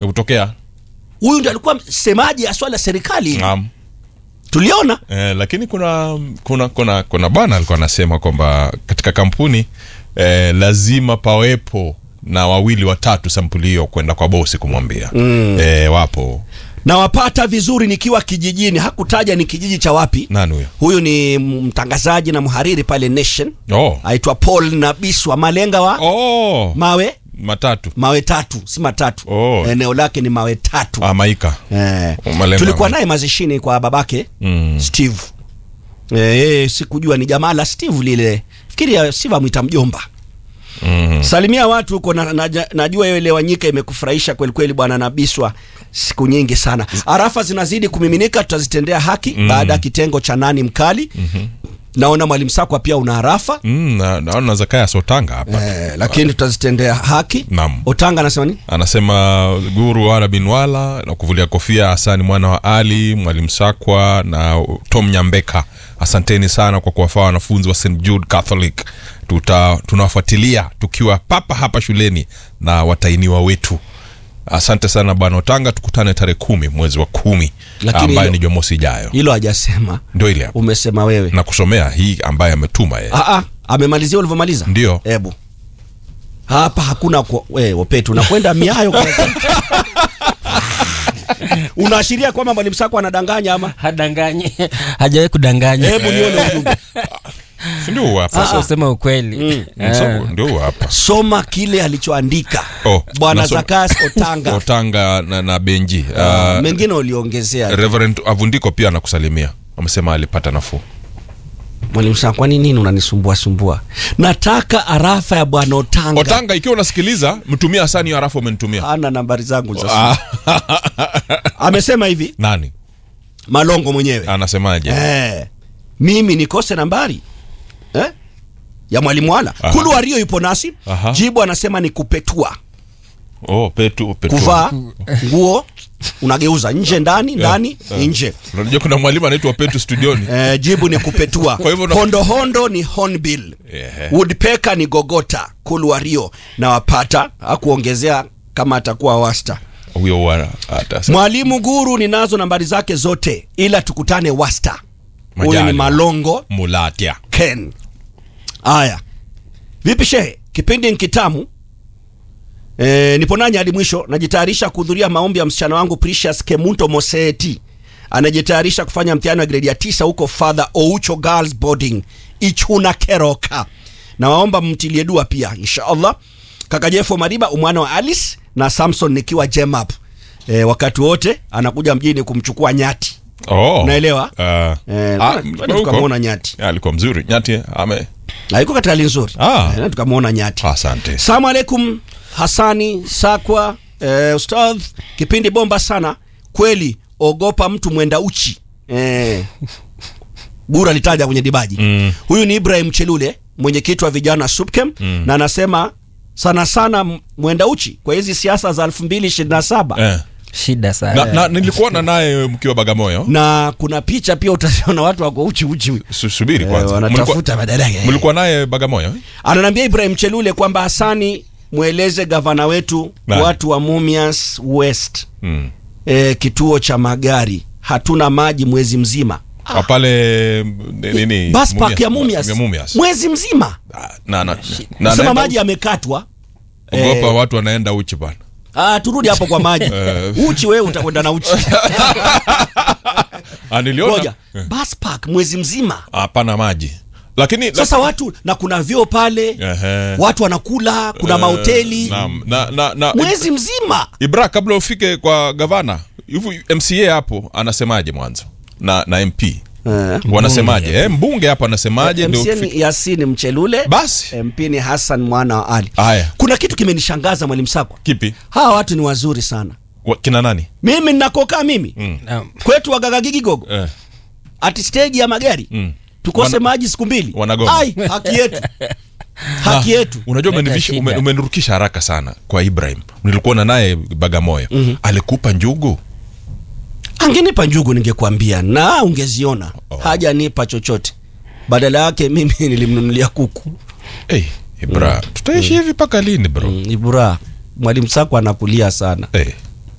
kutokea huyu ndio alikuwa msemaji ya swala la serikali Naam. tuliona Eh, lakini kuna kuna kuna kuna bwana alikuwa anasema kwamba katika kampuni eh, lazima pawepo na wawili watatu sampuli hiyo kwenda kwa bosi kumwambia mm. eh, wapo nawapata vizuri nikiwa kijijini hakutaja ni kijiji cha wapi nani huyo huyu ni mtangazaji na mhariri pale nation oh. aitwa paul nabiswa malenga wa oh. mawe matatu mawe tatu si matatu Oh. eneo lake ni mawe tatu ah, maika eh. Malenga tulikuwa wa- naye mazishini kwa babake Mm. steve eh, yeye sikujua ni jamaa la steve lile fikiria steve amwita mjomba mm. salimia watu huko na, na, najua hiyo elewanyika imekufurahisha kweli kweli bwana nabiswa siku nyingi sana arafa zinazidi kumiminika tutazitendea haki mm. baada ya kitengo cha nani mkali mm-hmm. naona mwalimu sakwa pia una arafa Mm, na- naona zakaya sotanga hapa eh, lakini tutazitendea haki Naam. otanga anasema nini anasema guru wala bin wala na kuvulia kofia hasani mwana wa ali mwalimu sakwa na tom nyambeka asanteni sana kwa kuwafaa wanafunzi wa st jude catholic Tuta, tunawafuatilia tukiwa papa hapa shuleni na watainiwa wetu asante sana bwana otanga tukutane tarehe kumi mwezi wa kumi Lakini ambayo hilo- ni jumamosi ijayo hilo hajasema ndio ile hapo umesema wewe na kusomea hii ambaye ametuma yeye Ah, ah, amemalizia ulivyomaliza Ndio. hebu hapa hakuna kwa- we, opetu unakwenda miayo kwanza. unaashiria kwamba mwalimu sako anadanganya ama hadanganye hajawahi kudanganya hebu nione ujumbe Si ndio huu hapa sasa usema ukweli Msabu, ndio huu hapa soma kile alichoandika Oh, bwana nasoma. zakas otanga otanga na, na benji Ah, uh, mengine uliongezea reverend avundiko pia anakusalimia amesema alipata nafuu mwalimu sako kwani nini unanisumbua sumbua nataka arafa ya bwana otanga otanga ikiwa unasikiliza mtumia hasani hiyo harafu umenitumia ana nambari zangu za Ah, simu. amesema hivi nani malongo mwenyewe anasemaje eh, mimi nikose nambari eh? ya mwalimu wala Aha. kulu wario yupo nasi Aha. jibu anasema ni kupetua oh, petu, petu. kuvaa nguo unageuza nje ndani ndani eh. nje unajua kuna mwalimu anaitwa petu studioni eh, jibu ni kupetua Kwa hivyo una- hondohondo ni hornbill Ehe. woodpecker ni gogota kulu wario na wapata akuongezea kama atakuwa wasta huyo huwa atasema. mwalimu guru ninazo nambari zake zote ila tukutane wasta huyu ni Majaliwa. malongo mulatia ken haya vipi shehe kipindi nkitamu e, nipo nanyi hadi mwisho najitayarisha kuhudhuria maombi ya msichana wangu precious kemunto moseti anajitayarisha kufanya mtihani wa gredi ya tisa huko father oucho girls boarding ichuna keroka nawaomba mtilie dua pia inshallah kaka jefo mariba umwana wa alice na samson nikiwa jemap e, wakati wote anakuja mjini kumchukua nyati oh. Unaelewa? uh, Eh, ah, twende huko. tukamwona nyati Ah, alikuwa mzuri nyati ame Na iko katika hali nzuri Ah. Eh, tukamwona nyati asante salamu alaikum hasani sakwa eh, ustadh kipindi bomba sana kweli ogopa mtu mwenda uchi eh, bura alitaja kwenye dibaji Mm. huyu ni ibrahim chelule mwenyekiti wa vijana supkem mm. na anasema sana sana m- mwenda uchi kwa hizi siasa za 2027 eh. shida sana na, na nilikuona naye mkiwa bagamoyo na kuna picha pia utaziona watu wako uchi uchi Su- subiri Eh, kwanza wanatafuta badala yake. mlikuwa naye bagamoyo eh? ananiambia ibrahim chelule kwamba hasani mweleze gavana wetu Nani? watu wa mumias west mm. e, kituo cha magari hatuna maji mwezi mzima Ah. pale ni- nini bus park ya mumias ya Mumias. mwezi mzima Ah, na, na, na, nasema naenda maji yamekatwa ogopa Eh. watu wanaenda uchi bana Ah, turudi hapo kwa maji Eh. uchi wewe utakwenda na uchi Ah, niliona ngoja Eh. bus park mwezi mzima hapana maji lakini sasa watu na kuna vyoo pale Ehe. watu wanakula kuna Eh, mahoteli naam. na, na, na, mwezi mzima ibra kabla ufike kwa gavana hivi mca hapo anasemaje mwanzo na na mp Eh. wanasemaje eh, mbunge hapo anasemaje ndio MC ufike- ni Yasini Mchelule basi MP ni Hassan mwana wa Ali haya kuna kitu kimenishangaza mwalimu Sakwa kipi hawa watu ni wazuri sana Wa- kina nani mimi ninakokaa mimi Naam. kwetu wagagagigigogo eh. ati stage ya magari mm. tukose Wana- maji siku mbili wanagoma. ai haki yetu haki yetu unajua Leta umenivisha- ume- shida. umenirukisha haraka sana kwa ibrahim nilikuona naye bagamoyo mm-hmm. alikupa njugu angenipa njugu ningekuambia na ungeziona Oh. hajanipa chochote badala yake mimi nilimnunulia kuku hey, ibra tutaishi hivi mpaka lini bro mm. ibura mwalimu Sakwa anakulia sana hey.